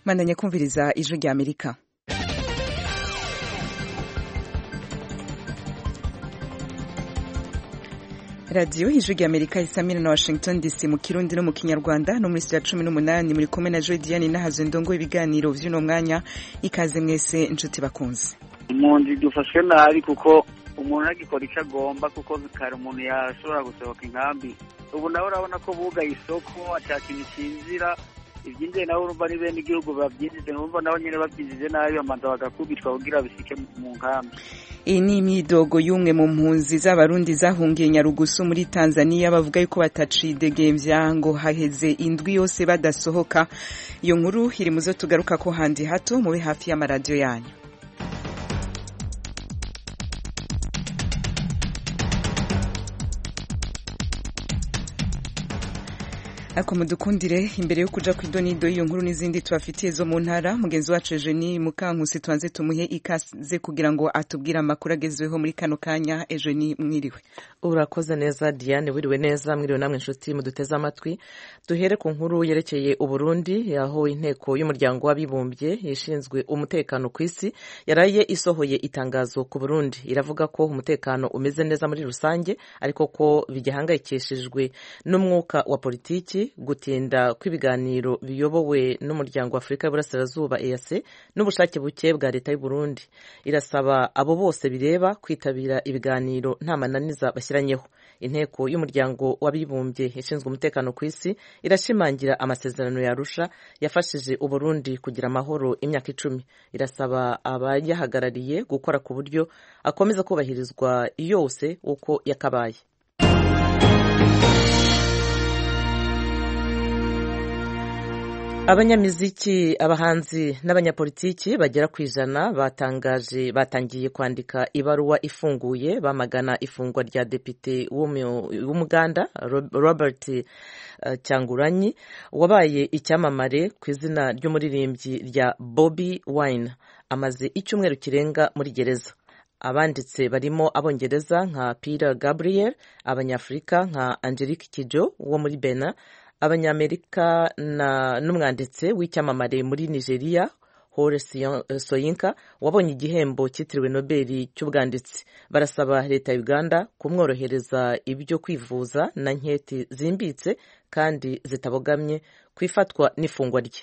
mandanya kumviriza ijwi rya amerika radiyo ijwi rya amerika isamira na washington dc mu kirundi no mu kinyarwanda no muri sitira cumi n'umunani muri kumwe na joy diane nahazo ndongo ibiganiro vy'uno mwanya ikaze mwese inshuti bakunze impunzi dufashwe nabi kuko umuntu agikora icyo agomba kuko kare umuntu yashobora gusohoka inkambi ubu nawe urabona ko bugaye isoko ata kintu kinzira ibyinjiye nawe urumva ni bene igihugu babyinjije urumva nabo nyine babyinjije nabi bamanza bagakubitwa kugira bisike mu nkambi iyi ni imyidogo y'umwe mu mpunzi z'abarundi zahungiye nyarugusu muri tanzania bavuga yuko batacidegembya ngo haheze indwi yose badasohoka iyo nkuru iri mu zo tugaruka ko handi hato mube hafi y'amaradiyo yanyu ariko mudukundire imbere yo kuja kw'idonido y'iyo nkuru n'izindi tubafitiye zo mu ntara mugenzi wacu Eugenie Mukankusi tubanze tumuhe ikaze kugira ngo atubwire amakuru agezweho muri kano kanya Eugenie mwiriwe urakoze neza Diane wiriwe neza mwiriwe namwe inshuti muduteze amatwi duhere ku nkuru yerekeye uburundi aho inteko y'umuryango w'abibumbye ishinzwe umutekano ku isi yaraye isohoye itangazo ku burundi iravuga ko umutekano umeze neza muri rusange ariko ko bigihangayikishijwe n'umwuka wa politiki gutinda kw'ibiganiro biyobowe n'umuryango wa afurika y'uburasirazuba EAC n'ubushake buke bwa leta y'u Burundi irasaba abo bose bireba kwitabira ibiganiro nta mananiza bashyiranyeho inteko y'umuryango w'abibumbye ishinzwe umutekano ku isi irashimangira amasezerano yarusha yafashije uburundi kugira amahoro imyaka icumi irasaba abayahagarariye gukora ku buryo akomeza kubahirizwa yose uko yakabaye abanyamiziki abahanzi n'abanyapolitiki bagera ku ijana batangaje batangiye kwandika ibaruwa ifunguye bamagana ifungwa rya depite w'umuganda robert uh, cyanguranyi wabaye icyamamare ku izina ry'umuririmbyi rya bobi wine amaze icyumweru kirenga muri gereza abanditse barimo abongereza nka peter gabriel abanyafurika nka angelique kijo wo muri bena abanyamerika n'umwanditsi w'icyamamare muri nigeria hore soyinka wabonye igihembo cyitiriwe nobeli cy'ubwanditsi barasaba leta ya uganda kumworohereza ibyo kwivuza na nketi zimbitse kandi zitabogamye ku ifatwa n'ifungwa rye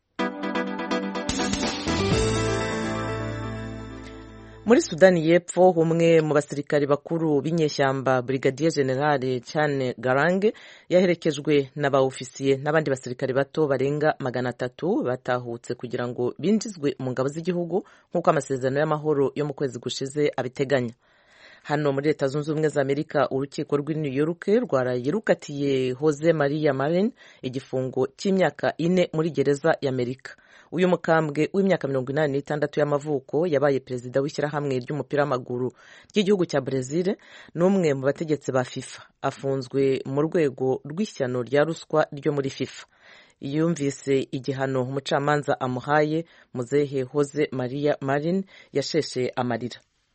muri sudani y'epfo umwe mu basirikari bakuru b'inyeshyamba brigadier generale cyane garange yaherekejwe na ba ofisiye n'abandi basirikari bato barenga magana atatu batahutse kugira ngo binjizwe mu ngabo z'igihugu nk'uko amasezerano y'amahoro yo mu kwezi gushize abiteganya hano muri leta zunze ubumwe za amerika urukiko rw'i new york rwaraye rukatiye jose maria marin igifungo cy'imyaka ine muri gereza y'amerika uyu mukambwe w'imyaka mirongo inani n'itandatu y'amavuko yabaye perezida w'ishyirahamwe ry'umupira w'amaguru ry'igihugu cya Brezil n'umwe mu bategetsi ba FIFA afunzwe mu rwego rw'ishyano rya ruswa ryo muri FIFA yumvise igihano umucamanza amuhaye muzehe Jose Maria Marin yasheshe amarira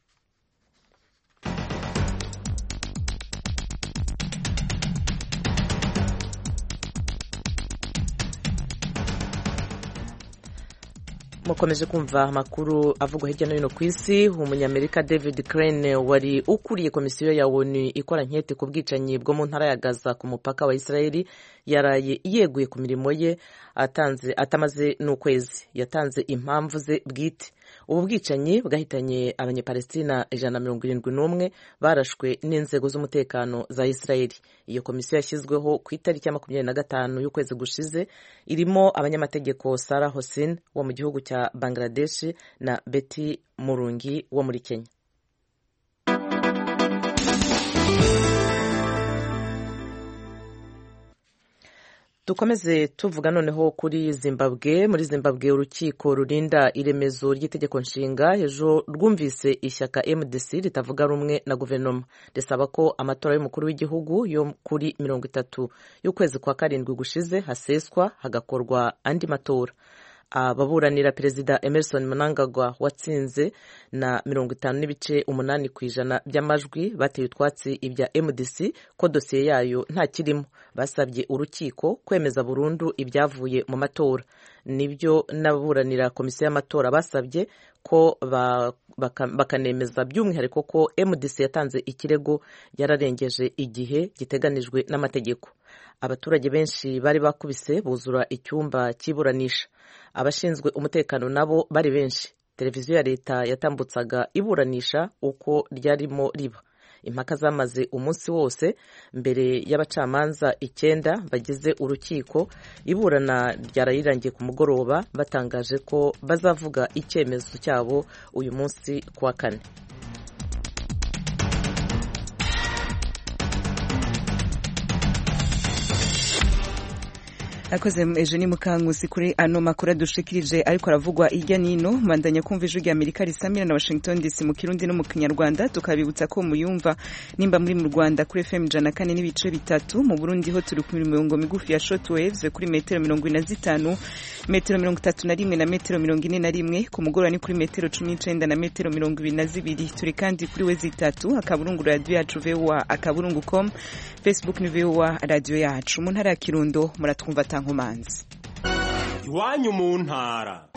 mukomeje kumva amakuru avugwa hirya no hino ku isi umunyamerika david crane wari ukuriye komisiyo ya onu ikora nkete ku bwicanyi bwo mu ntara ya gaza ku mupaka wa israeli yaraye yeguye ku mirimo ye atanze atamaze n'ukwezi yatanze impamvu ze bwite ubu bwicanyi bwahitanye abanyapalestina ijana na mirongo irindwi n'umwe barashwe n'inzego z'umutekano za israeli iyo komisiyo yashyizweho ku itariki ya makumyabiri na gatanu y'ukwezi gushize irimo abanyamategeko sarah hosin wo mu gihugu cya bangladesh na beti murungi wo muri kenya dukomeze tuvuga noneho kuri zimbabwe muri zimbabwe urukiko rurinda iremezo ry'itegeko nshinga ejo rwumvise ishyaka mdc ritavuga rumwe na guverinoma risaba ko amatora y'umukuru w'igihugu yo kuri mirongo itatu y'ukwezi kwa karindwi gushize haseswa hagakorwa andi matora ababuranira perezida emerson mnangagwa watsinze na mirongo itanu n'ibice umunani ku ijana by'amajwi bateye utwatsi ibya mdc ko dosiye yayo nta kirimo basabye urukiko kwemeza burundu ibyavuye mu matora nibyo n'ababuranira komisiyo y'amatora basabye ko bakanemeza by'umwihariko ko mdc yatanze ikirego yararengeje igihe giteganijwe n'amategeko abaturage benshi bari bakubise buzura icyumba cy'iburanisha abashinzwe umutekano nabo bari benshi televiziyo ya leta yatambutsaga iburanisha uko ryarimo riba impaka zamaze umunsi wose mbere y'abacamanza icyenda bagize urukiko iburana ryarayirangiye ku mugoroba batangaje ko bazavuga icyemezo cyabo uyu munsi ku wa kane akoze ejo ni mukankusi kuri ano makuru adushikirije ariko aravugwa hirya nino mbandanya kumva ijwi rya amerika risamira na washington dc mu kirundi no mu kinyarwanda tukabibutsa ko muyumva nimba muri mu rwanda kuri fm ijana kane n'ibice bitatu mu burundi ho turi ku mirongo migufi ya short waves kuri metero mirongo ine na zitanu metero mirongo itatu na rimwe na metero mirongo ine na rimwe ku mugoroba ni kuri metero cumi n'icenda na metero mirongo ibiri na zibiri turi kandi kuri we zitatu akaburungu radiyo yacu voa akaburungu com facebook ni voa radiyo yacu mu ntara ya kirundo muratwumva nkomanzi iwanyu mu ntara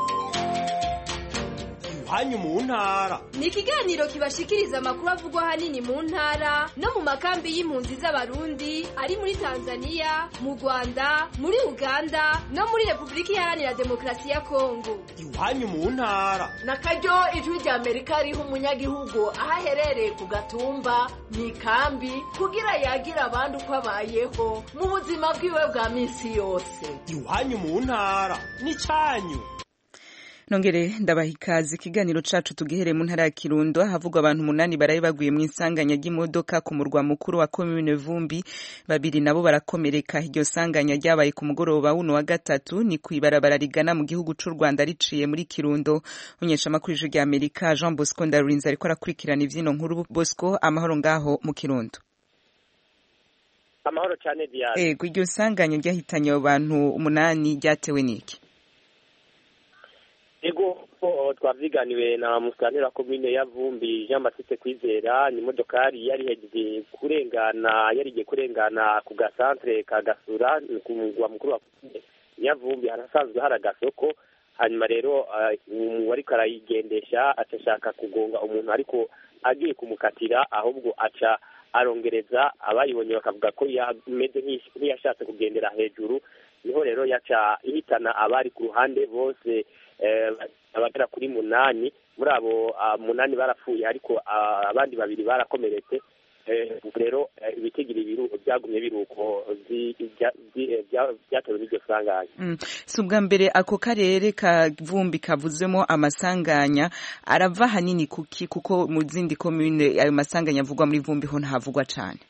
iwanyu mu ntara ni ikiganiro kibashikiriza amakuru avugwa ahanini mu ntara no mu makambi y'impunzi z'abarundi ari muri tanzania mu rwanda muri uganda no muri repubulika iharanira demokarasi ya kongo iwanyu mu ntara na karyo ijwi rya amerika riha umunyagihugu aho aherereye ku gatumba mu ikambi kugira yagire abandi uko abayeho mu buzima bwiwe bwa minsi yose iwanyu mu ntara ni cyanyu nongere ndabaha ikaze ikiganiro cacu tugihere mu ntara ya kirundo havugwa abantu umunani baraye baguye mu isanganya ry'imodoka ku murwa mukuru wa komine vumbi babiri nabo barakomereka iryo sanganya ryabaye ku mugoroba wuno wa gatatu ni ku ibarabara rigana mu gihugu c'u rwanda riciye muri kirundo unyeshamakuru ijwi rya amerika jean bosco ndarurinze ariko arakurikirana ivyino nkuru bosco amahoro ngaho mu kirundo amahoro cyane diane ego iryo sanganya ryahitanye abo bantu umunani ryatewe n'iki ego twaviganiwe na musitanteri wa komine ya vumbi jean batiste kwizera ni imodokari yari yagiye kurengana yarigiye kurengana ku gasantere ka gasura ku mugwa mukuru wa komine ya vumbi harasanzwe hari agasoko hanyuma rero uwariko arayigendesha aca ashaka kugonga umuntu ariko agiye kumukatira ahubwo aca arongereza abayibonye bakavuga ko yameze nk'iyashatse kugendera hejuru niho rero yaca ihitana abari ku ruhande bose abagera kuri munani muri abo munani barapfuye ariko abandi babiri barakomeretse rero ibitigiri byagumye biri uko byatewe n'iryo sanganya si ubwa mbere ako karere ka vumbi kavuzemo amasanganya arava ahanini kuki kuko mu zindi komine ayo masanganya avugwa muri vumbi ho ntahavugwa cyane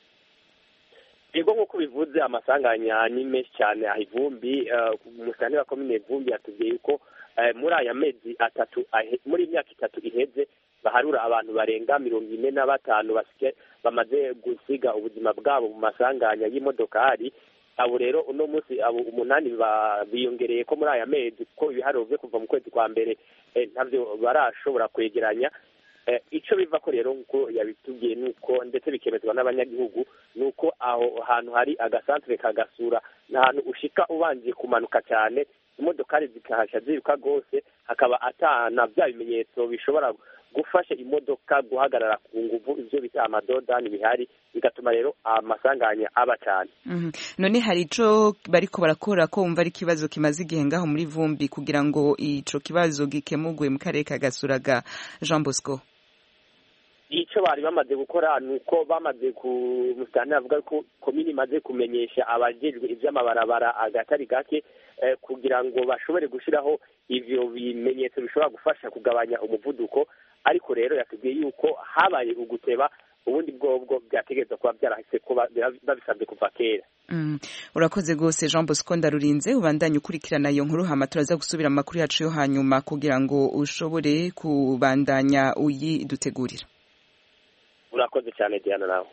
yego nk'uko bivuze amasanganya ni menshi cyane aha ivumbi umusitani wa komine vumbi yatubwiye yuko muri aya mezi atatu muri imyaka itatu iheze baharura abantu barenga mirongo ine na batanu bamaze gusiga ubuzima bwabo mu masanganya y'imodokari abo rero uno munsi abo umunani biyongereye ko muri aya mezi ko ibiharuro byo kuva mu kwezi kwa mbere ntabyo barashobora kwegeranya icyo biva ko rero nk'uko yabitubwiye ni uko ndetse bikemezwa n'abanyagihugu ni uko aho hantu hari agasantere kagasura ni ahantu ushika ubanje kumanuka cyane imodokari zikahasha ziruka rwose hakaba atana bya bimenyetso bishobora gufasha imodoka guhagarara ku nguvu ibyo bita amadodani bihari bigatuma rero amasanganya aba cyane none hari ico bariko barakora ko wumva ari ikibazo kimaze igihe ngaho muri vumbi kugira ngo ico kibazo gikemurwe mu karere ka gasuraga jean bosco icyo bari bamaze gukora ni uko bamaze ku musitani avuga ko komini imaze kumenyesha abajejwe iby'amabarabara agatari gake kugira ngo bashobore gushyiraho ibyo bimenyetso bishobora gufasha kugabanya umuvuduko ariko rero yatubwiye yuko habaye uguteba ubundi bwobwo byategereza kuba byarahise kuba babisabye kuva kera urakoze rwose jean bosco ndarurinze ubandanye ukurikirana iyo nkuru hama turaza gusubira amakuru yacu yo hanyuma kugira ngo ushobore kubandanya uyidutegurira urakoze cyane diana nawe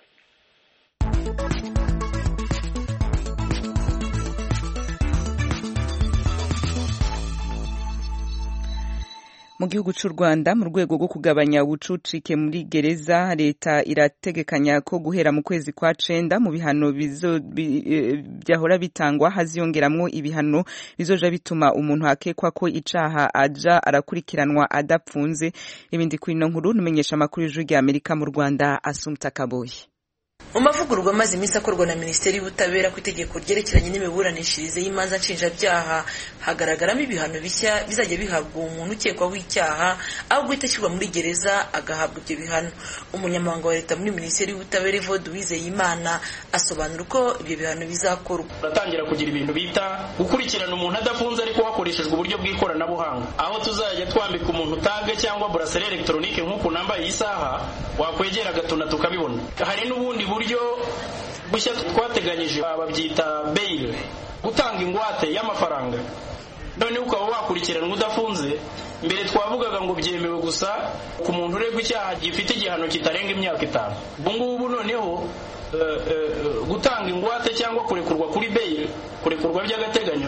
mu gihugu cy'u Rwanda mu rwego rwo kugabanya ubucucike muri gereza leta irategekanya ko guhera mu kwezi kwa cenda mu bihano byahora bitangwa haziyongeramwo ibihano bizoja bituma umuntu akekwa ko icaha aja arakurikiranwa adapfunze ibindi kuri ino nkuru numenyesha amakuru y'ijwi rya Amerika mu Rwanda Asumta Kaboyi mu mavugururwa amaze iminsi akorwa na minisiteri y'ubutabera ku itegeko ryerekeranye n'imiburanishirize y'imanza nshinjabyaha hagaragaramo ibihano bishya bizajya bihabwa umuntu ukekwaho icyaha aho guhita ashyirwa muri gereza agahabwa ibyo bihano umunyamabanga wa leta muri minisiteri y'ubutabera evode uwizeyimana asobanura uko ibyo bihano bizakorwa turatangira kugira ibintu bita gukurikirana umuntu adafunze ariko hakoreshejwe uburyo bw'ikoranabuhanga aho tuzajya twambika umuntu tage cyangwa buraseri elegitoronike nk'uku nambaye iyi saha wakwegera agatuna tukabibona hari n'ubundi buryo bushya twateganyije babyita beyile gutanga ingwate y'amafaranga noneho ukaba wakurikiranwa udafunze mbere twavugaga ngo byemewe gusa ku muntu uregwa icyaha gifite igihano kitarenga imyaka itanu ubu ngubu noneho gutanga ingwate cyangwa kurekurwa kuri beyile kurekurwa by'agateganyo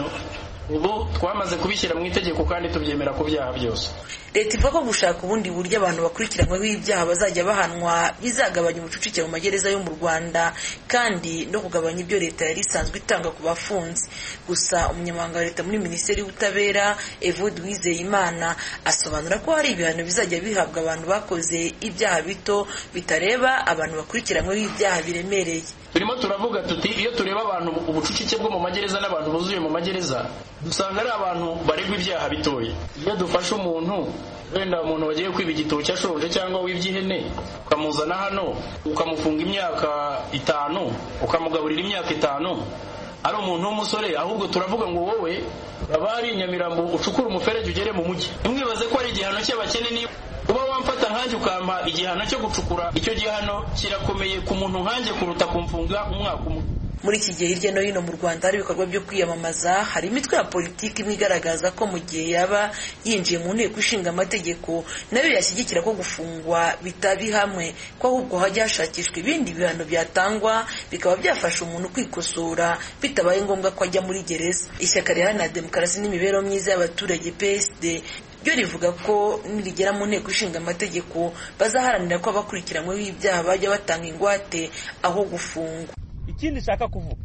ubu twamaze kubishyira mu itegeko kandi tubyemera ku byaha byose leta ivuga ko gushaka ubundi buryo abantu bakurikiranyweho ibyaha bazajya bahanwa bizagabanya ubucucike mu magereza yo mu rwanda kandi no kugabanya ibyo leta yari isanzwe itanga ku bafunze gusa umunyamabanga wa leta muri minisiteri y'ubutabera evode uwizeyimana asobanura ko hari ibihano bizajya bihabwa abantu bakoze ibyaha bito bitareba abantu bakurikiranyweho ibyaha biremereye turimo turavuga tuti iyo tureba abantu ubucucike bwo mu magereza n'abantu buzuye mu magereza dusanga ari abantu baregwa ibyaha bitoya iyo dufashe umuntu wenda umuntu wagiye kwiba igitoki ashonje cyangwa wibye ihene ukamuzana hano ukamufunga imyaka itanu ukamugaburira imyaka itanu ari umuntu w'umusore ahubwo turavuga ngo wowe aba ari inyamirambo ucukura umuferege ugere mu mujyi ntimwibaze ko ari igihano cy'abakene niba uba wamfata nkanjye ukampa igihano cyo gucukura icyo gihano kirakomeye ku muntu nkanjye kuruta kumfunga umwaka umwe muri iki gihe hirya no hino mu rwanda hari ibikorwa byo kwiyamamaza hari imitwe ya politiki imwe igaragaza ko mu gihe yaba yinjiye mu nteko ishinga amategeko nayo yashyigikira ko gufungwa bitaba hamwe ko ahubwo hajya hashakishwa ibindi bihano byatangwa bikaba byafasha umuntu kwikosora bitabaye ngombwa ko ajya muri gereza ishyaka riharanira demokarasi n'imibereho myiza y'abaturage psd ryo rivuga ko nirigera mu nteko ishinga amategeko bazaharanira ko abakurikiranyweho ibyaha bajya batanga ingwate aho gufungwa ikindi nshaka kuvuga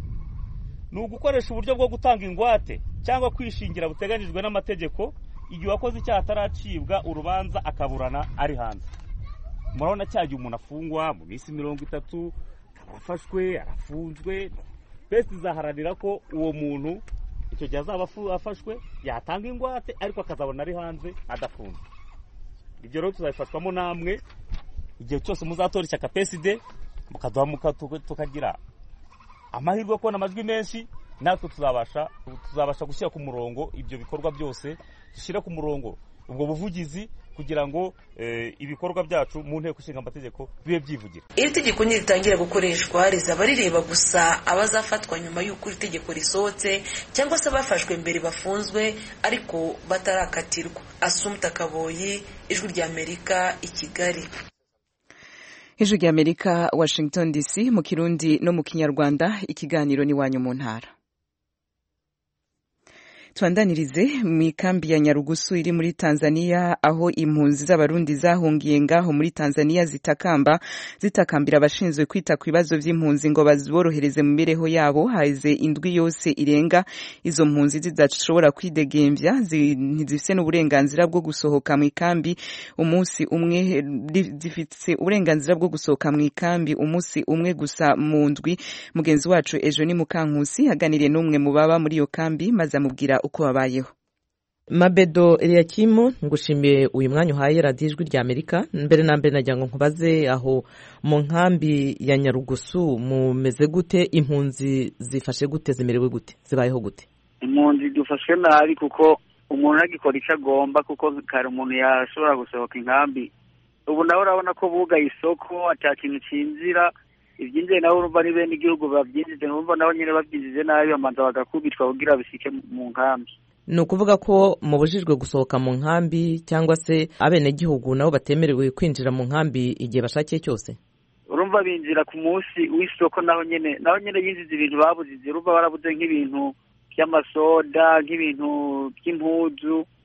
ni ugukoresha uburyo bwo gutanga ingwate cyangwa kwishingira buteganyijwe n'amategeko igihe uwakoze icyaha ataracibwa urubanza akaburana ari hanze murabona cya gihe umuntu afungwa mu minsi mirongo itatu akaba afashwe arafunzwe twese tuzaharanira ko uwo muntu icyo gihe azaba afashwe yatanga ingwate ariko akazabona ari hanze adafunze ibyo rero tuzabifashwamo namwe igihe cyose muzatora ishyaka peside mukaduha tukagira amahirwe yo kubona amajwi menshi natwe tuzabasha tuzabasha gushyira ku murongo ibyo bikorwa byose dushyire ku murongo ubwo buvugizi kugira ngo ibikorwa byacu mu nteko ishinga amategeko bibe byivugira iri tegeko niritangira gukoreshwa rizaba rireba gusa abazafatwa nyuma y'uko iri tegeko risohotse cyangwa se abafashwe mbere bafunzwe ariko batarakatirwa asumta kaboyi ijwi ry'amerika i kigali ijwi ry'amerika washington dc mu kirundi no mu kinyarwanda ikiganiro n'iwanyu mu ntara tubandanirize mu ikambi ya nyarugusu iri muri tanzania aho impunzi z'abarundi zahungiye ngaho muri tanzania zitakamba zitakambira abashinzwe kwita ku bibazo by'impunzi ngo baziborohereze mu mibereho yabo haize indwi yose irenga izo mpunzi zidashobora kwidegembya ntizifite n'uburenganzira bwo gusohoka mu ikambi umunsi umwe zifite uburenganzira bwo gusohoka mu ikambi umunsi umwe gusa mu ndwi mugenzi wacu ejo ni mukankusi aganiriye n'umwe mu baba muri iyo kambi maze amubwira uko babayeho mabedo eliyakimu ngushimiye uyu mwanya uhaye radiyo ijwi rya amerika mbere na mbere nagira ngo nkubaze aho mu nkambi ya nyarugusu mumeze gute impunzi zifashe gute zimerewe gute zibayeho gute impunzi dufashwe nabi kuko umuntu agikora icyo agomba kuko kare umuntu yashobora gusohoka inkambi ubu nawe urabona ko bugaye isoko ata kintu cyinjira ibyinjiye nawe urumva ni bene igihugu babyinjije urumva nabo nyine babyinjije nabi bamanza bagakubitwa kugira bisike mu nkambi ni ukuvuga ko mubujijwe gusohoka mu nkambi cyangwa se abenegihugu nabo batemerewe kwinjira mu nkambi igihe bashakiye cyose urumva binjira ku munsi w'isoko naho nyine naho nyine yinjiza ibintu babuzize urumva barabuze nk'ibintu by'amasoda nk'ibintu by'impuzu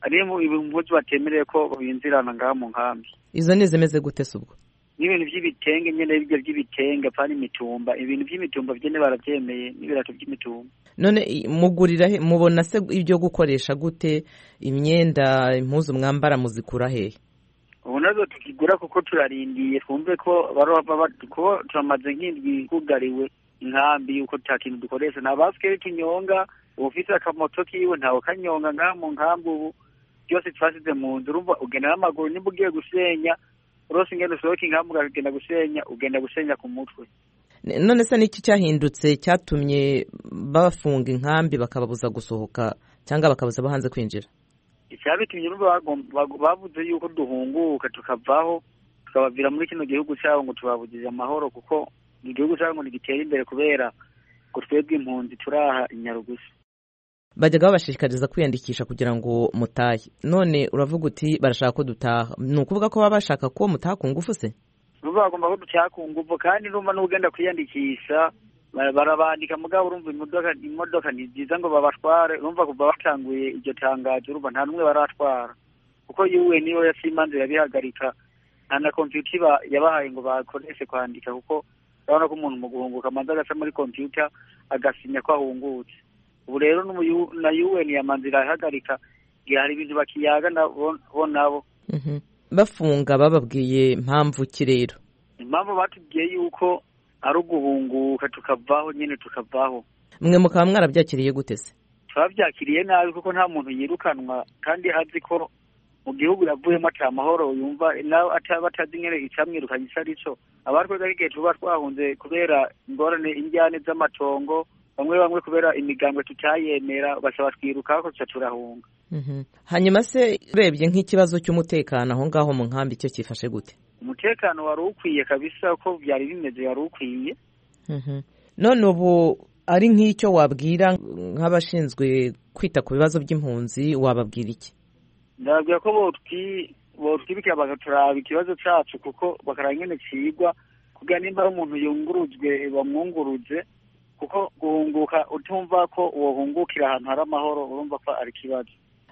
ariyo impuzu batemereye ko binjirana ngaha mu nkambi izo ni izimeze gute se ubwo n'ibintu by'ibitenge nyine ibyo by'ibitenge apana imitumba ibintu by'imitumba byene barabyemeye n'ibirato by'imitumba none i- mugurira he mubona se ibyo gukoresha gute imyenda impuzu mwambara muzikura hehe ubu nazo tukigura kuko turarindiye twumve ko baroba ba- ko turamaze nk'indwi kugariwe inkambi yuko nta kintu dukoresha nta basikeri tunyonga ufise akamoto kiwe ntawe kanyonga ngaha mu nkambi ubu byose twasize mu nzu urumva ugenda n'amaguru nimba ugiye gusenya urose ingendo usohoka inkambi ukagenda gusenya ugenda gusenya ku mutwe N- none se niki cyahindutse cyatumye bafunga inkambi bakababuza gusohoka cyangwa bakabuza abo hanze kwinjira icyabitumye urumva bagom- bag- bavuze yuko duhunguka tukavaho tukabavira muri kino gihugu cyabo ngo tubabugije amahoro kuko igihugu cyabo ngo ntigitere imbere kubera ngo twebwe impunzi turaha inyarugusu bajyaga babashishikariza kwiyandikisha kugira ngo mutahe none uravuga uti barashaka ko dutaha ni ukuvuga ko baba bashaka ko mutaha ku ngufu se urumva bagomba ko ducyaha ku nguvu kandi urumva n'ugenda kwiyandikisha ba- barabandika mugabo urumva imodoka imodoka ni byiza ngo babatware urumva kuva batanguye iryo tangazo urumva nta n'umwe baratwara kuko yuwe niyo yasimanze yabihagarika nta na kompiyuta iba yabahaye ngo bakoreshe kwandika kuko urabona ko umuntu mu guhunguka amanza agaca muri kompiyuta agasinya ko ahungutse ubu rero n'umu- na UN yamanze irahagarika igihe hari ibintu bakiyaga nabo bo nabo Mhm. bafunga bababwiye mpamvu ki rero impamvu batubwiye yuko ari uguhunguka tukavaho nyine tukavaho mwe mukaba mwarabyakiriye gute se twabyakiriye nabi kuko nta muntu yirukanwa kandi azi ko mu gihugu yavuyemo ata mahoro yumva nawe ataba atazi nyine icyamwirukanye icyo ari cyo abatwega igihe tuba twahunze kubera ingorane injyane z'amatongo bamwe bamwe kubera imigambwe tutayemera basaba twiruka ko tuca turahunga Mhm. hanyuma se urebye nk'ikibazo cy'umutekano aho ngaho mu nkambi cyo cyifashe gute umutekano wari ukwiye kabisa ko byari bimeze wari ukwiye Mhm. none ubu ari nk'icyo wabwira nk'abashinzwe kwita ku bibazo by'impunzi wababwira iki ndababwira ko botwi botwibikira bagaturaba ikibazo cyacu kuko bakaraba ingene cigwa kugira nimba ari umuntu yungurujwe bamwunguruze kuko guhunguka utumva ko wohungukira ahantu hari amahoro urumva ko ari ikibazo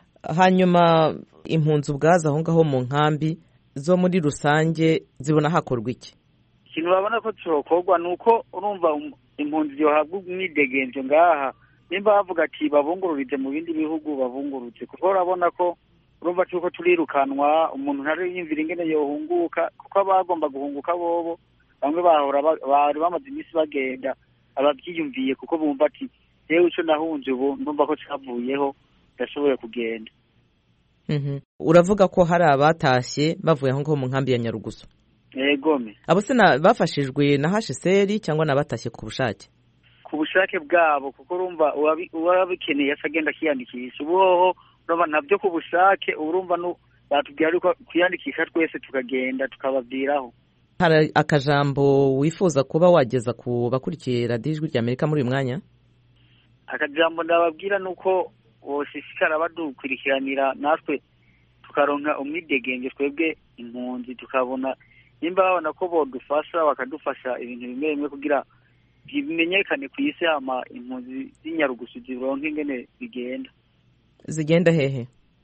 hanyuma impunzi ubwazo aho ngaho mu nkambi zo muri rusange zibona hakorwa iki ikintu babona ko cyokorwa ni uko urumva um- impunzi yohabwa umwidegenzo ngaha nimba bavuga ati babungururize mu bindi bihugu babungurutse kuko urabona ko urumva cyuko turirukanwa umuntu ntari yiyumvira ingene yohunguka kuko abagomba guhunguka bobo bamwe bahora ba- bari bamaze iminsi bagenda ababyiyumviye kuko bumva ati yewe icyo nahunze ubu ndumva ko cyavuyeho ndashoboye kugenda Mhm. uravuga ko hari abatashye bavuye aho ngaho mu nkambi ya nyarugusu egome abo se na- bafashijwe na hsr cyangwa ni abatashye ku bushake ku bushake bwabo kuko urumva uwabi- uwabikeneye asa agenda akiyandikisha ubu hoho urumva nabyo ku bushake ubu urumva nu- batubwira yuko kwiyandikisha twese tukagenda tukababwiraho hari akajambo wifuza kuba wageza ku bakurikiye radiyo ijwi rya amerika muri uyu mwanya akajambo ndababwira ni uko boshishikara badukurikiranira natwe tukaronka umwidegenge twebwe impunzi tukabona nimba babona ko bodufasha bakadufasha ibintu bimwe bimwe kugira bimenyekane ku isi hama impunzi z'inyarugusu zironke ingene bigenda zigenda hehe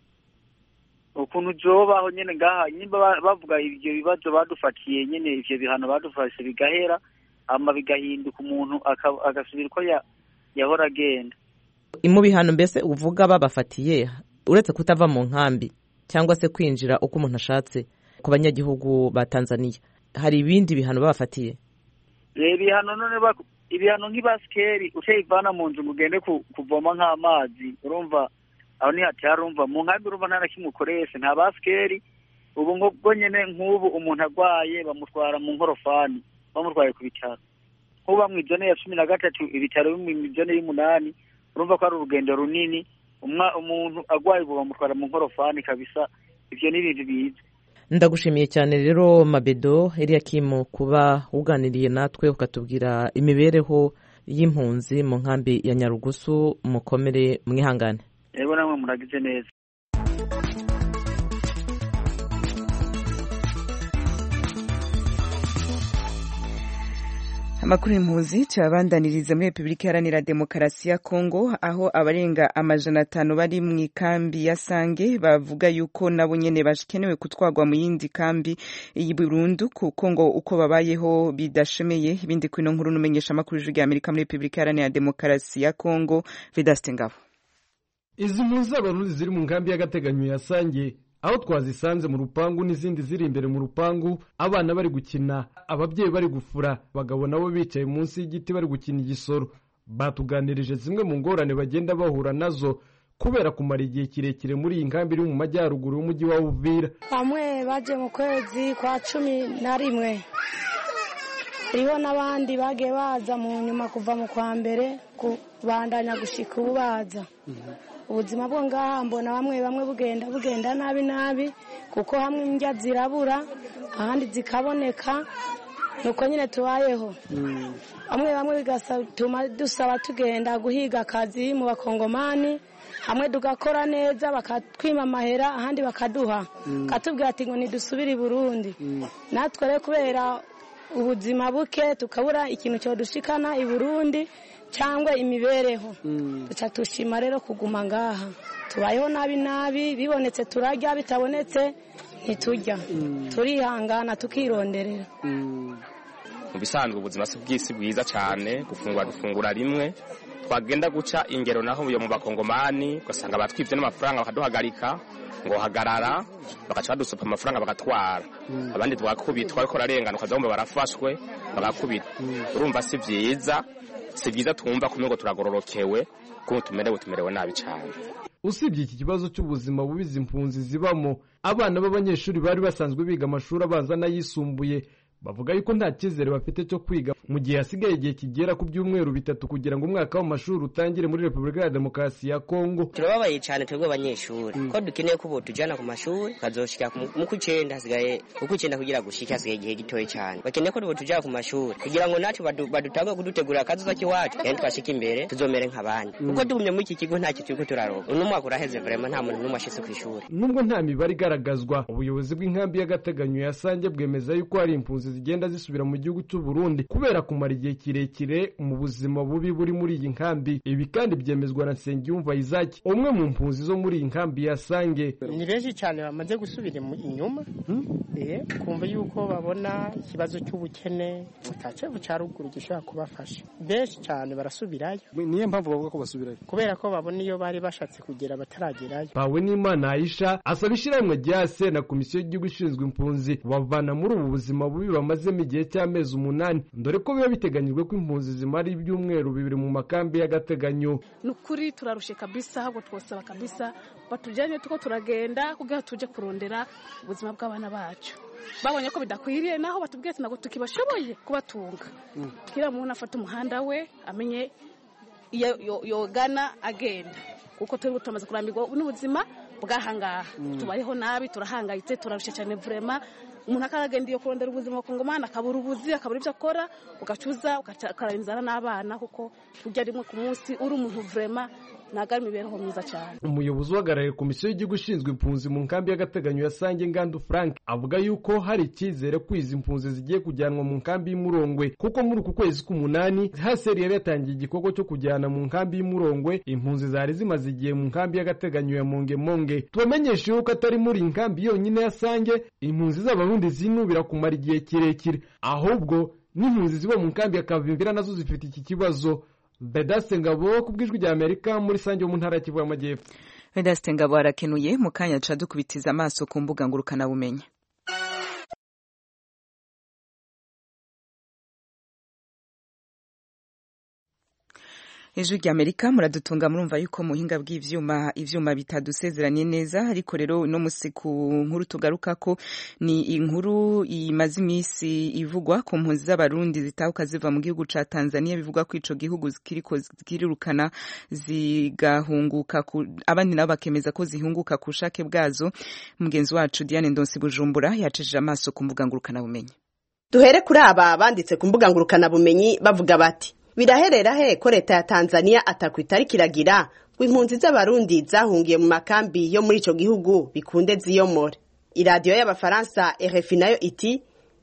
ukuntu zobaho nyene ngaha nimba ba- bavuga ivyo bibazo badufatiye nyene ivyo bihano badufashe bigahera hama bigahinduka umuntu aka- agasubira uko ya- yahora agenda mu bihano mbese uvuga babafatiye uretse kutava mu nkambi cyangwa se kwinjira uko umuntu ashatse ku banyagihugu ba tanzania hari ibindi bihano babafatiye reba ibihano none baku- ibihano nk'ibasikeri utayivana mu nzu ngo ugende ku- kuvoma nk'amazi urumva aho ni hatari urumva mu nkambi urumva nta na kimwe ukoresha nta basikeri ubu ngo bwo nyene nk'ubu umuntu agwaye bamutwara mu nkorofani bamutwaye ku bitaro nk'uba mu ijone ya cumi na gatatu ibitaro biri mu ijone y'umunani urumva ko ari urugendo runini umwa umuntu agwaye ubu bamutwara mu nkorofani kabisa ivyo ni ibintu biza ndagushimiye cyane rero mabedo eliyakimu kuba uganiriye natwe ukatubwira imibereho y'impunzi mu nkambi ya nyarugusu mukomere mwihangane rero namwe muragize neza amakuru y'impunzi tuyabandaniriza muri repubulika iharanira demokarasi ya kongo aho abarenga amajana atanu bari mu ikambi ya sange bavuga yuko nabo nyene bakenewe kutwagwa mu yindi kambi y'i burundu kuko ngo uko babayeho bidashemeye ibindi kwino nkuru n'umenyesha amakuru y'ijwi ry'amerika muri repubulika iharanira demokarasi ya kongo vedaste ngabo izi mpunzi z'abarundi ziri mu nkambi y'agateganyo ya sange aho twazisanze mu rupangu n'izindi ziri imbere mu rupangu abana bari gukina ababyeyi bari gufura abagabo nabo bicaye munsi y'igiti bari gukina igisoro batuganirije zimwe mu ngorane bagenda bahura nazo kubera kumara igihe kirekire muri iyi nkambi iri mu majyaruguru y'umujyi wa uvira bamwe baje mu kwezi kwa cumi na rimwe hariho n'abandi bagiye baza mu nyuma kuva mu kwa mbere kubandanya gushika ubu baza ubuzima bwo ngaha mbona bamwe bamwe bugenda bugenda nabi nabi kuko hamwe indya zirabura ahandi zikaboneka nuko nyine tubayeho bamwe bamwe bigatuma dusaba tugenda guhiga akazi mu bakongomani hamwe tugakora neza bakatwima amahera ahandi bakaduha katubwira ati ngo ntidusubire i burundi natwe rero kubera ubuzima buke tukabura ikintu cyodushikana i burundi cyangwa imibereho duca tushima rero kuguma ngaha tubayeho nabi nabi bibonetse turarya bitabonetse ntiturya turihangana tukironderera mu bisanzwe ubuzima si bw'isi bwiza cyane gufungura dufungura rimwe twagenda guca ingero naho yo mu bakongomani ugasanga batwibye n'amafaranga bakaduhagarika ngo hagarara bagaca badusupa amafaranga bagatwara abandi twakubitwa ariko ararengana ukazabumva barafashwe bagakubita urumva si byiza si byiza twumva kumwe ngo turagororokewe kuko tumerewe tumerewe nabi cyane usibye iki kibazo cy'ubuzima bubi izi mpunzi zibamo abana b'abanyeshuri bari basanzwe biga amashuri abanza n'ayisumbuye bavuga yuko nta cyizere bafite cyo kwiga mu gihe hasigaye igihe kigera ku byumweru bitatu kugira ngo umwaka w'amashuri utangire muri repubulika ya demokarasi ya kongo turababaye cyane twebwe abanyeshuri ko dukeneye ko tujyana ku mashuri tukazoshika mu kw'icyenda hasigaye mu kw'icyenda kugira gushike hasigaye igihe gitoya cyane bakeneye ko tujyana ku mashuri kugira ngo natwe badutange kudutegurira akazuza k'iwacu kandi twashika imbere tuzomere nk'abandi kuko tugumye muri iki kigo ntacyo turi ko turaroga uno mwaka uraheze vrema nta muntu n'umwe ashitse ku ishuri nubwo nta mibare igaragazwa ubuyobozi bw'inkambi y'agateganyo ya sange bwemeza yuko hari impunzi zigenda zisubira mu gihugu cy'u Burundi kubera kumara igihe kirekire mu buzima bubi buri muri iyi nkambi ibi kandi byemezwa na Nsengiyumva Isaac umwe mu mpunzi zo muri iyi nkambi ya Sange ni benshi cyane bamaze gusubira inyuma kumva yuko babona ikibazo cy'ubukene utacevu cya ruguru gishobora kubafasha benshi cyane barasubirayo niyo mpamvu bavuga ko basubirayo kubera ko babona iyo bari bashatse kugera bataragerayo pawe n'imana Aisha asaba ishyirahamwe rya se na komisiyo y'igihugu ishinzwe impunzi bavana muri ubu buzima bubi bamazemo igihe cy'amezi umunani dore ko biba biteganyijwe ko impunzi zimara ibyumweru bibiri mu makambi y'agateganyo ni ukuri turarushe kabisa ahubwo twosaba kabisa batujyanye tuko turagenda kugira tujye kurondera ubuzima bw'abana bacu babonye ko bidakwiriye naho batubwiye ati ntabwo tukibashoboye kubatunga kugira umuntu afate umuhanda we amenye iyo yogana agenda kuko turi tumaze kurambirwa n'ubuzima bw'ahangaha tubayeho nabi turahangayitse turarushye cyane vurema umuntu akaragenda iyo kurondera ubuzima kongomani akabura ubuzi akabura ibyo akora ugacuza ukarara inzara n'abana kuko ujya rimwe ku munsi uri umuntu vurema ntabwo ari imibereho myiza cyane umuyobozi uhagarariye komisiyo y'igihugu ishinzwe impunzi mu nkambi y'agateganyo ya sange ngandu frank avuga yuko hari icyizere ko izi mpunzi zigiye kujyanwa mu nkambi y'umurongwe kuko muri uku kwezi k'umunani haseri yari yatangiye igikorwa cyo kujyana mu nkambi y'umurongwe impunzi zari zimaze igihe mu nkambi y'agateganyo ya mongemonge tubamenyeshe yuko atari muri iyi nkambi yonyine ya sange impunzi z'abarundi zinubira kumara igihe kirekire ahubwo n'impunzi ziba mu nkambi ya kavimvira nazo zifite iki kibazo Vedaste Ngabo ku bw'ijwi rya Amerika muri Sange mu ntara ya Kivu y'Amajyepfo. Vedaste Ngabo arakenuye mu kanya duca dukubitiza amaso ku mbuga ngurukanabumenyi. ijwi rya amerika muradutunga murumva yuko muhinga bw'ivyuma ivyuma bitadusezeranye neza ariko rero uno musi ku nkuru tugaruka ko ni inkuru imaze iminsi ivugwa ku mpunzi z'abarundi zitahuka ziva mu gihugu ca tanzania bivugwa ko ico gihugu kiriko zirirukana zigahunguka abandi nabo bakemeza ko zihunguka ku bushake bwazo mugenzi wacu diane ndonsi bujumbura yacishije amaso ku mbuga ngurukanabumenyi duhere kuri aba banditse ku mbuga ngurukanabumenyi bavuga bati biraherera he ko leta ya tanzania atakwita kiragira ngo impunzi z'abarundi zahungiye mu makambi yo muri ico gihugu bikunde ziyomore iradiyo y'abafaransa rfi nayo iti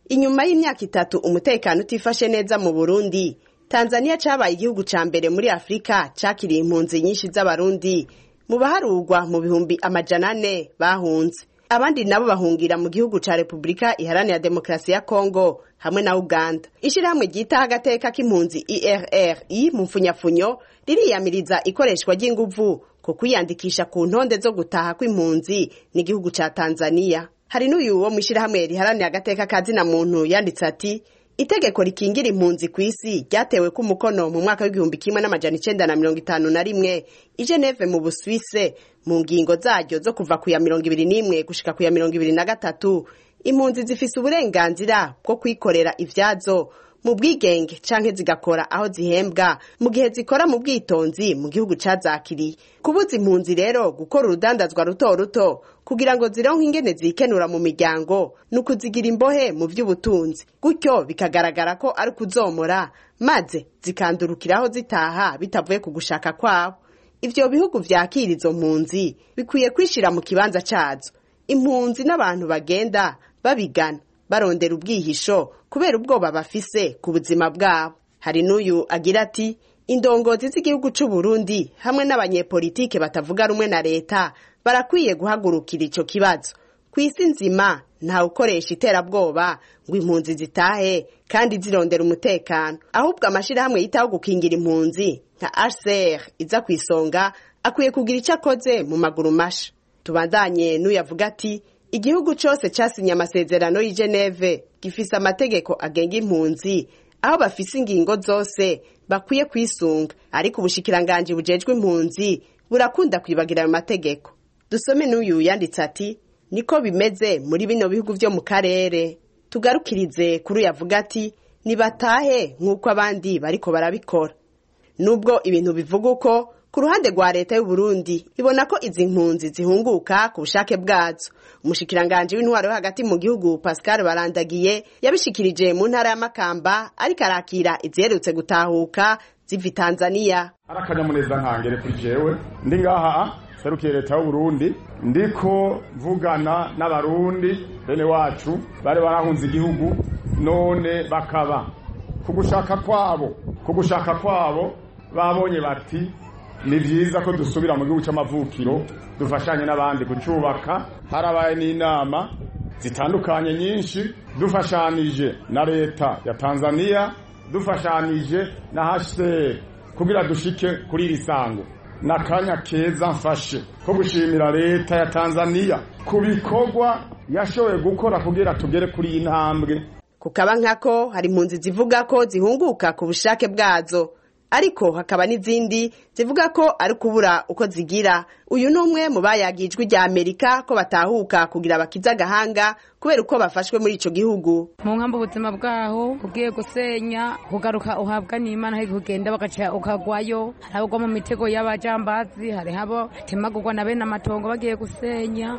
inyuma y'imyaka itatu umutekano utifashe neza mu burundi tanzania cabaye igihugu ca mbere muri afurika cakiriye impunzi nyinshi z'abarundi mu baharugwa mu bihumbi amajana ane bahunze abandi nabo bahungira mu gihugu ca repubulika iharanira demokarasi ya kongo hamwe na uganda ishirahamwe ryitaho agateka k'impunzi irri mu mfunyafunyo ririyamiriza ikoreshwa ry'inguvu ku kwiyandikisha ku ntonde zo gutaha kw'impunzi n'igihugu ca tanzania hari n'uyu wo mw'ishirahamwe riharanira agateka ka zina muntu yanditse ati itegeko rikingira impunzi ku isi ryatewe ku mukono mu mwaka w'igihumbi kimwe n'amajana icenda na mirongo itanu na rimwe i geneve mu buswise mu ngingo zaryo zo kuva ku ya mirongo ibiri n'imwe gushika ku ya mirongo ibiri na gatatu impunzi zifise uburenganzira bwo kwikorera ivyazo mu bwigenge canke zigakora aho zihembwa mu gihe zikora mu bwitonzi mu gihugu cazakiriye kubuza impunzi rero gukora urudandazwa ruto ruto kugira ngo zironke ingene zikenura mu miryango ni ukuzigira imbohe mu vy'ubutunzi gutyo bikagaragara ko ari kuzomora maze zikandurukiraho zitaha bitavuye ku gushaka kwabo ivyo bihugu vyakira izo mpunzi bikwiye kwishira mu kibanza cazo impunzi n'abantu bagenda babigana barondera ubwihisho kubera ubwoba bafise ku buzima bwabo hari n'uyu agira ati indongozi z'igihugu c'u Burundi hamwe n'abanyepolitike batavuga rumwe na leta barakwiye guhagurukira ico kibazo ku isi nzima ntawe ukoresha iterabwoba ngo impunzi zitahe kandi zirondera umutekano ahubwo amashirahamwe yitaho gukingira impunzi nka HCR iza ku isonga akwiye kugira ico akoze mu maguru masha tubandanye n'uyavuga ati igihugu cose casinye amasezerano y'i Geneve gifise amategeko agenga impunzi aho bafise ingingo zose bakwiye kwisunga ariko ubushikiranganji bujejwe impunzi burakunda kwibagira ayo mategeko dusome n'uyu yanditse ati niko bimeze muri bino bihugu vyo mu karere tugarukirize kuri uyavuga ati nibatahe nk'uko abandi bariko barabikora nubwo ibintu bivuga uko ku ruhande rwa leta y'u Burundi ibona ko izi mpunzi zihunguka ku bushake bwazo umushikiranganje w'intwaro yo hagati mu gihugu Pascal Barandagiye yabishikirije mu ntara ya Makamba ariko arakira iziherutse gutahuka ziva Tanzania arakanyamuneza nkangere kuri jewe ndi ngaha serukiye leta y'u Burundi ndiko mvugana n'abarundi bene wacu bari barahunze igihugu none bakaba ku gushaka kwabo ku gushaka kwabo babonye bati ni byiza ko dusubira mu gihugu cy'amavukiro dufashanye n'abandi kucyubaka harabaye n'inama zitandukanye nyinshi dufashanije na leta ya tanzania dufashanije na hcr kugira dushike kuri iri sango ni akanya keza mfashe ko gushimira leta ya tanzania ku bikorwa yashoboye gukora kugira tugere kuri iyi ntambwe kukaba nkako hari impunzi zivuga ko zihunguka ku bushake bwazo ariko hakaba n'izindi zivuga ko ari kubura uko zigira uyu ni umwe mu bayagijwe rya amerika ko batahuka kugira bakize agahanga kubera uko bafashwe muri ico gihugu mu nkambi ubuzima bwaho ugiye gusenya kugaruka uhabwa n'imana hari kugenda bagaca ukagwayo hari abagwa mu mitego y'abajambazi hari abo temagurwa na bene amatongo bagiye gusenya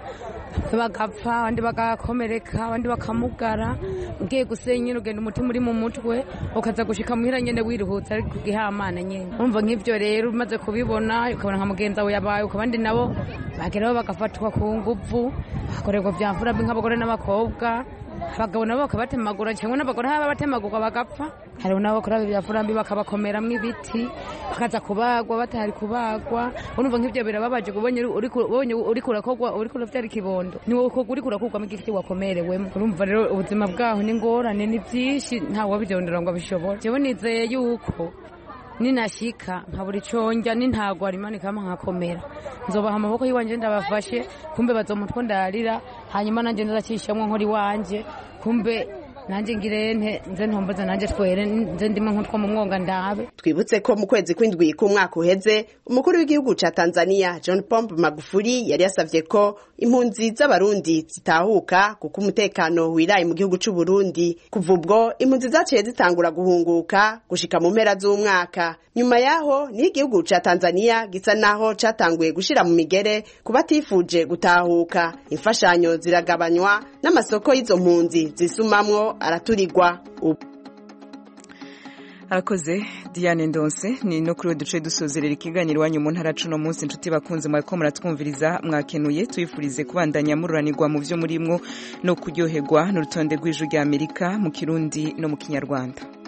bagapfa abandi bagakomereka abandi bakamugara ugiye gusenya ugenda umutima uri mu mutwe ukaza gushika muhira nyene wiruhutse ariko igihamana nyene urumva nk'ivyo rero umaze kubibona ukabona nka mugenzi wawe yabaye ukabandi nabo bageraho bagafatwa ku nguvu bakorerwa vya mfura nk'abagore n'abakobwa abagabo nabo bakabatemagura cyangwa n'abagore haba batemagurwa bagapfa hariho nabo bakora bya furambi bakabakomeramo ibiti bakaza kubagwa batari kubagwa urumva nk'ibyo birababaje ubonye uri kurakogwa uri kuravyara ikibondo ni wowe uri kurakugwamo igiti wakomerewemo urumva rero ubuzima bwaho ni ngorane ni byinshi ntawe wabigendera ngo abishobore jewe nizeye yuko ninashika nkabura iconja n'intago arimanika hamwe nkakomera nzobaha amaboko y'iwanje ndabafashe kumbe bazomutwe ndarira hanyuma nanje ndazacishamwo nkora iwanje kumbe nanjye ngirente nze ntomboze nanjye twere nze ndimo nk'utwo mu mwonga ndabe twibutse ko mu kwezi kw'indwi k'umwaka uheze umukuru w'igihugu ca tanzania john pombe magufuli yari yasavye ko impunzi z'abarundi zitahuka kuko umutekano wiraye mu gihugu c'u burundi kuva ubwo impunzi zaciye zitangura guhunguka gushika mu mpera z'umwaka nyuma yaho niho igihugu ca tanzania gisa naho catanguye gushira mu migere ku batifuje gutahuka imfashanyo ziragabanywa n'amasoko y'izo mpunzi zisumamwo araturirwa arakoze diane ndonse ni no kuri duce dusozerera ikiganiro iwanyu mu ntara cuno munsi inshuti bakunze mwariko muratwumviriza mwakenuye tuyifurize kubandanya mururanirwa mu byo murimwo no kuryoherwa n'urutonde rw'ijwi rya amerika mu kirundi no mu kinyarwanda